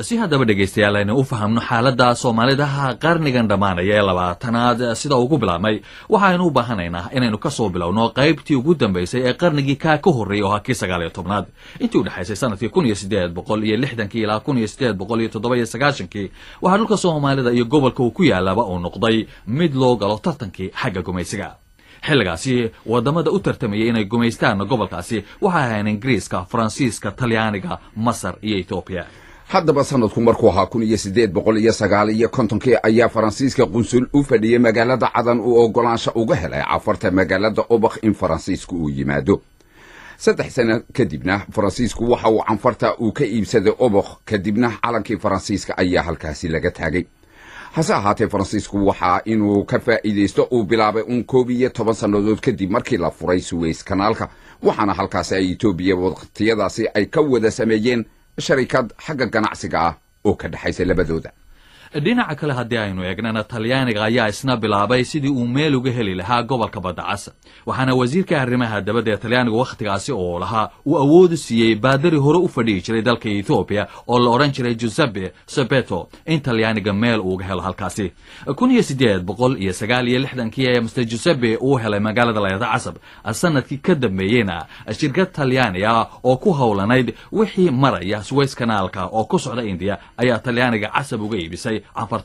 si haddaba dhegaystayaal aynu u fahamno xaaladda soomaalidaha qarnigan dhammaanaya ee labaatanaad sida ugu bilaabmay waxaaynu u baahanaynaa inaynu ka soo bilowno qaybtii ugu dambaysay ee qarnigii kaa ka horreeyay oo ha kii sagaal iyo tobnaad intii u dhexaysay sanadkii kun iyo siddeed boqol iyo lixdankii ilaa kun iyo siddeed boqol iyo toddoba iyo sagaashankii waxaa dhulka soomaalida iyo gobolka uu ku yaalaba uu noqday mid loo galo tartankii xagga gumaysiga xilligaasi wadamada u tartamayay inay gumaystaan gobolkaasi waxay ahayn ingiriiska faransiiska talyaaniga masar iyo etoobiya haddaba sanadku markuu ahaa kun iyo siddeed boqol iyo sagaal iyo kontonkii ayaa faransiiska qunsul u fadhiyey magaalada cadan uu oggolaansho uga helay cafarta magaalada obakh in faransiisku uu yimaado saddex sano kadibna faransiisku waxa uu canfarta uu ka iibsaday obakh kadibna calankii faransiiska ayaa halkaasi laga taagay hase ahaatee faransiisku waxaa inuu ka faa'iidaysto uu bilaabay uun koob iyo toban sannadood kadib markii la furay suweys kanaalka waxaana halkaasi ay etoobiya waqtiyadaasi ay ka wada sameeyeen sharikad xagga ganacsiga ah oo ka dhexaysa labadooda dhinaca kale haddii aynu eegnana talyaaniga ayaa isna bilaabay sidii uu meel uga heli lahaa gobolka baddacas waxaana wasiirka arrimaha dabadda ee talyaaniga wakhtigaasi oo lahaa uu awoodu siiyey baadari hore u fadhihi jiray dalka ethoobiya oo la odhan jiray giuseppe sebeto in talyaaniga meel uuga helo halkaasi kun iyo siddeed boqol iyo sagaal iyo lixdankii ee master giuseppe uu helay magaalada layada casab sanadkii ka dambeeyeyna shirkad talyaani ah oo ku howlanayd wixii maraya suweys kanaalka oo ku socda indiya ayaa talyaaniga casab uga iibisay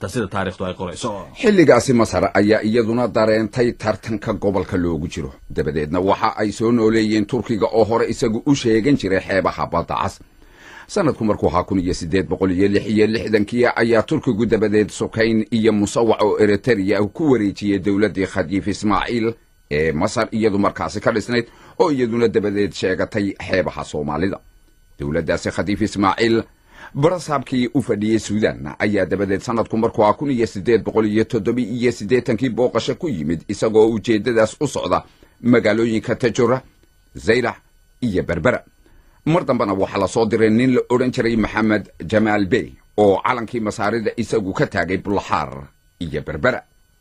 xilligaasi masar ayaa iyaduna dareentay tartanka gobolka loogu jiro dabadeedna waxa ay soo nooleeyeen turkiga oo hore isagu u sheegan jiray xeebaha badda cas sanadku markuu ahaa kun iyo siddeed boqol iyo lix iyo lixdankii ayaa turkigu dabadeed sukayn iyo musawac oo eritereya ku wareejiyey dowladdii khadiif ismaaciil ee masar iyadu markaasi ka dhisnayd oo iyaduna dabadeed sheegatay xeebaha soomaalida dowladdaasi khadiif ismaaciil barasaabkii u fadhiyey suudan ayaa dabadeed sanadku markuu ah kun iyo siddeed boqol iyo toddoba iyo siddeetankii booqasho ku yimid isagoo ujeeddadaas u socda magaalooyinka tajora zaylax iyo berbera mar dambena waxaa la soo diray nin la odhan jiray maxamed jamaal bey oo calankii masaarida isagu ka taagay bulaxaar iyo berbera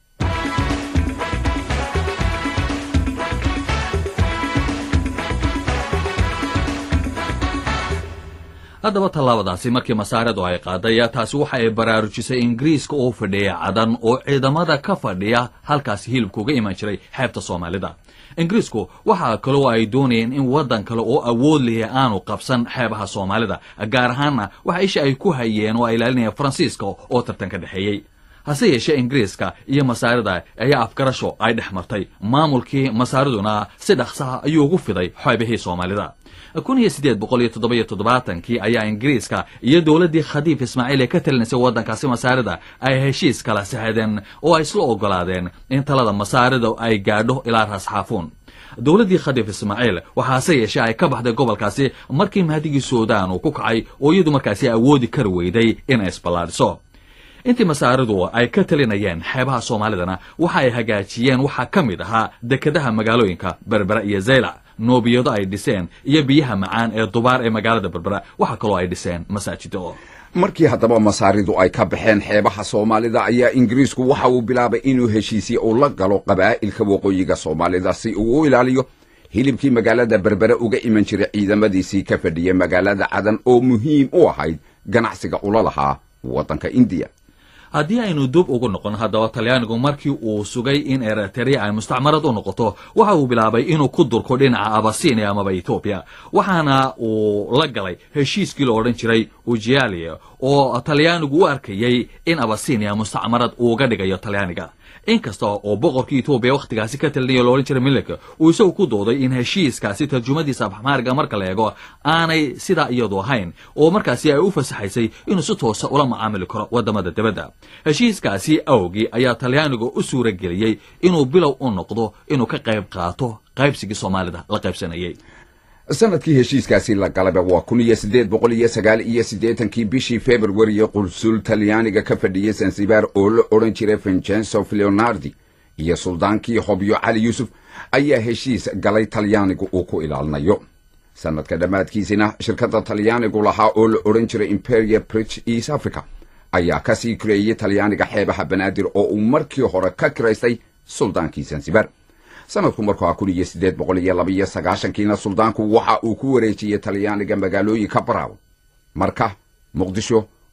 haddaba tallaabadaasi markii masaaridu ay qaaday taasi waxa ay baraarujisay ingiriiska oo fadhiya cadan oo ciidamada ka fadhiya halkaasi hilibka uga iman jiray xeebta soomaalida ingiriisku waxaa kaloo ay doonayeen in waddan kale oo awood lihi aanu qabsan xeebaha soomaalida gaar ahaanna waxa isha ay ku hayeen oo ay ilaalinayeen faransiiska oo tartan ka dhexeeyey hase yeeshee ingiriiska iyo masaarida ayaa afgarasho ay dhex martay maamulkii masaariduna si dhaqsaha ayuu ugu fiday xeebihii soomaalida kun iyo siddeed boqol iyo toddoba iyo toddobaatankii ayaa ingiriiska iyo dowladdii khadiif ismaaciil ee ka talinaysay waddankaasi masaarida ay heshiis kala saxadeen oo ay isla oggolaadeen in talada masaarida ay gaadho ilaa raasxaafuun dowladdii khadiif ismaaciil waxaase yeeshee ay ka baxday gobolkaasi markii mahdigii suudaan uu ku kacay oo iyadu markaasi awoodi kari weyday inay isballaadhiso intii masaaridu ay ka talinayeen xeebaha soomaalidana waxa ay hagaajiyeen waxaa ka mid ahaa dekedaha magaalooyinka berbera iyo zaylac noobiyado ay dhiseen iyo biyaha macaan ee dubaar ee magaalada berbera waxaa kaloo ay dhiseen masaajido markii haddaba masaaridu ay ka baxeen xeebaha soomaalida ayaa ingiriisku waxa uu bilaabay inuu heshiisye uu la galo qabaa'ilka waqooyiga soomaalida si uu u ilaaliyo hilibkii magaalada berbere uga iman jiray ciidamadiisii ka fadhiyay magaalada cadan oo muhiim u ahayd ganacsiga ula lahaa waddanka indiya haddii aynu dub ugu noqon haddaba talyaanigu markii uu sugay in eriterea ay mustacmarad u noqoto waxa uu bilaabay inuu ku durko dhinaca abasinia amaba etoobiya waxaana uu la galay heshiiskii la odhan jiray ujialia oo talyaanigu u arkayey in abasinia mustacmarad uuga dhigayo talyaaniga inkasta oo boqorkii etoobiya wakhtigaasi ka talinaya lo odhan jiray milik uu isagu ku dooday in heshiiskaasi tarjumadiisa afxmaariga marka la eego aanay sidaa iyadu ahayn oo markaasi ay u fasaxaysay inuu si toosa ula macaamili karo waddamada dibadda heshiiskaasi awgii ayaa talyaanigu u suura geliyey inuu bilow u noqdo inuu ka qayb qaato qaybsigii soomaalida la qaybsanayey sanadkii heshiiskaasi la galaba waa kun iyo siddeed boqol iyo sagaal iyo siddeetankii bishii februariye qulsul talyaaniga ka fadhiyey sansibar oo la odhan jiray vincenzo leonardi iyo suldaankii hobyo cali yuusuf ayaa heshiis galay talyaanigu uu ku ilaalinayo sanadka dhammaadkiisina shirkadda talyaanigu lahaa oo la odhan jiray imperial bridge east africa ayaa ka sii kireeyey talyaaniga xeebaha banaadir oo uu markii hore ka kiraystay suldaankii sansibar sanadku markuu ah kun iyo siddeed boqol iyo labaiyo sagaashankiina suldaanku waxa uu ku wareejiyey talyaaniga magaalooyinka baraaw marka muqdisho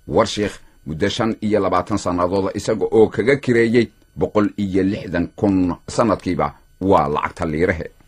warshiikh muddo shan iyo labaatan sannadooda isaga oo kaga kireeyey boqol iyo lixdan kun sannadkiiba waa lacagta liirahe